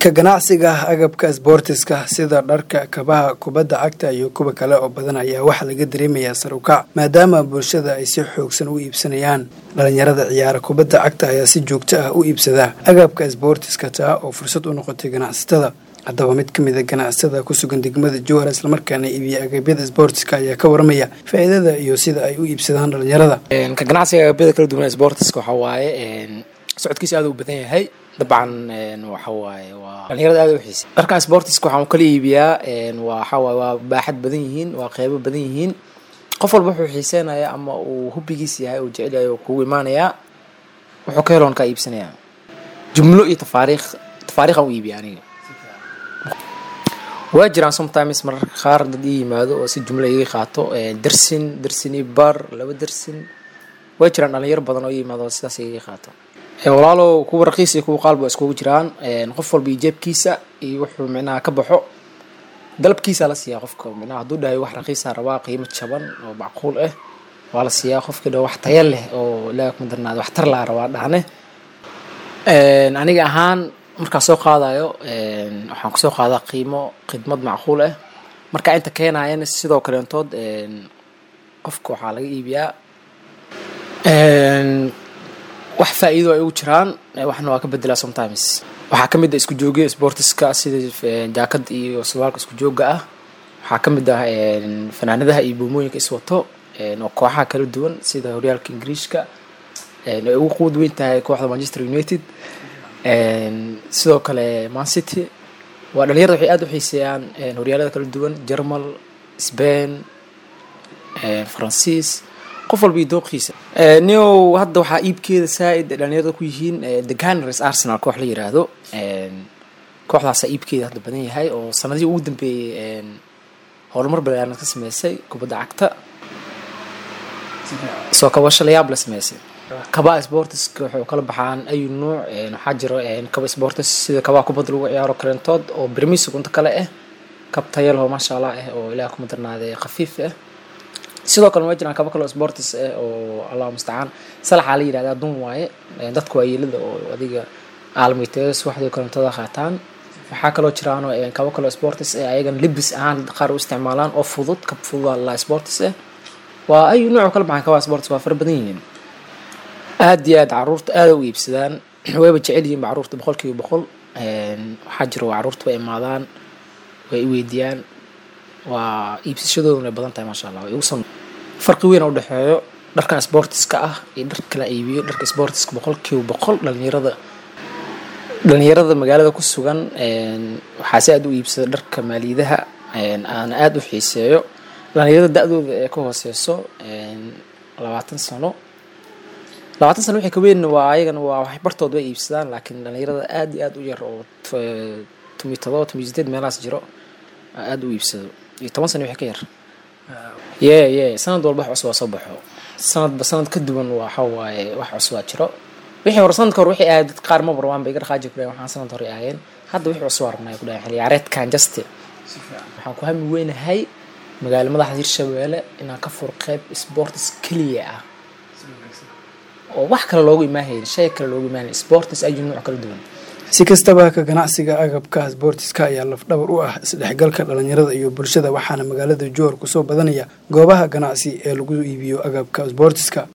ka ganacsiga agabka sboortiska sida dharka kabaha kubadda cagta iyo kuwa kale oo badan ayaa waxaa laga dareemayaa sarukac maadaama bulshada ay si xoogsan u iibsanayaan dhalinyarada ciyaara kubadda cagta ayaa si joogto ah u iibsada agabka sboortiska taa oo fursad u noqotay ganacsatada haddaba mid ka mid a ganacsatada ku sugan degmada jowhar islamarkaana iibiya agabyada sboortiska ayaa ka waramaya faa'iidada iyo sida ay u iibsadaan dhalinyarada ka ganacsiga agabyada kala duwan sboortiska waxaa waaye socodkiisa aad u badan yahay dabcan waxa waaye waa dhalinyarada aad u xiisa dharkan sportiska waxaan kala iibiyaa waxa waaye waa baaxad badan yihiin waa qeybo badan yihiin qof walba wuxuu xiiseynaya ama uu hubbigiis yahay uu jecel yahay kugu imaanayaa wuxuu ka heloon kaa iibsanayaa jumlo iyo tafaariikh tafaariikhan u iibiya aniga waa jiraan sometimes mararka qaar dad ii yimaado oo si jumlo iga qaato dersin dersin iyo bar laba dersin waa jiraan dhalinyaro badan oo ii yimaado sidaas iga qaato walaalow kuwa raqiis iyo kuwa qaalba iskugu jiraan qof walba iyo jeebkiisa iyo wuxuu micnaha ka baxo dalabkiisa la siiyaa qofka micnaha hadduu dhahay wax raqiisa rabaa qiimo jaban oo macquul ah waa la siiyaa qofkii dha wax taya leh oo ilaaha kuma darnaada wax tar laa rabaa dhahne aniga ahaan markaa soo qaadayo waxaan kusoo qaadaa qiimo khidmad macquul ah markaa inta keenayana sidoo kaleentood qofka waxaa laga iibiyaa wax faa-iido ay ugu jiraan waxna waa ka bedelaa sometimes waxaa ka mid ah isku joogya sportiska sida jaakad iyo surwaalka isku jooga ah waxaa ka mid ah fanaanadaha iyo buumooyinka iswato oo kooxaha kala duwan sida horyaalka ingiriishka ay ugu quwad weyn tahay kooxda manchester united sidoo kale man city waa dhalinyarada waxay aada u xiiseeyaan horyaalada kala duwan jermal spain faransiis qof walba iyo dooqiisa neo hadda waxaa iibkeeda saa-id dhalinyarada ku yihiin the gunners arsenal koox la yiraahdo kooxdaasaa iibkeeda hadda badan yahay oo sanadihii ugu dambeeyey horumar balaaran ka sameysay kubadda cagta soo kabasho layaab la sameysay kabaa sportiska waxay kala baxaan ayu nuuc waxaa jiro kaba sportis sida kabaa kubadda lagu ciyaaro kalentood oo birmis unta kale ah kab tayalho maasha allah ah oo ilaah kuma darnaaday khafiif ah sidoo kale waa jiraan kaba kaloo sportis ah oo allah mustacaan salaxaa la yidhahdaa dun waaye dadku waa yeelada oo adiga aalmitees waxdii kalentada qaataan waxaa kaloo jiraan kaba kaloo sportis ah ayagan libis ahaan qaar u isticmaalaan oo fudud kab fudud la sportis ah waa ayu nuuc kala baxaan kabaa sportis waa fara badan yihiin aada iyo aad caruurta aada u iibsadaan wayba jecel yihiin caruurta boqol kiiba boqol waxaa jiro caruurta way imaadaan way i weydiiyaan waa iibsashadooduna ay badan tahay maasha allah way ugu sam farqi weyn oo udhexeeyo dharkan sportiska ah iyo dhar kala iibiyo dharka sportiska boqol kiiba boqol dhalinyarada dhalinyarada magaalada ku sugan waxaa si aada u iibsada dharka maaliyadaha aana aada u xiiseeyo dhalinyarada da-dooda ee ka hooseyso labaatan sano labaatan sano wixii ka weyn waa ayagana waa wax bartood way iibsadaan laakiin dhalinyarada aada iyo aada u yar oo tomiyo todoba tomiyo sideed meelahaas jiro aada u iibsado iyo toban sano wixii ka yar ye ye sanad walba wax cusub waa soo baxo sanadba sanad ka duwan waxa waaye wax cusubaa jiro wixii hore sanadka hore wixii ahayd dad qaar maba rabaan bay iga dhaqaaji ku dhahen waxaan sanad hore ahayn hadda wixii cusubaa rabnaa ku dhahen xilli ciyaareedkan juste waxaan ku hami weynahay magaalo madaxda hirshabeelle inaan ka furo qeyb sportis keliya ah oo wax kale loogu imaahayn shay kale loogu imaahayn sportis ayu nuuc kala duwan si kastaba ka ganacsiga agabka sboortiska ayaa lafdhabar u ah isdhexgalka dhalinyarada iyo bulshada waxaana magaalada jowhar kusoo badanaya goobaha ganacsi ee lagu iibiyo agabka sboortiska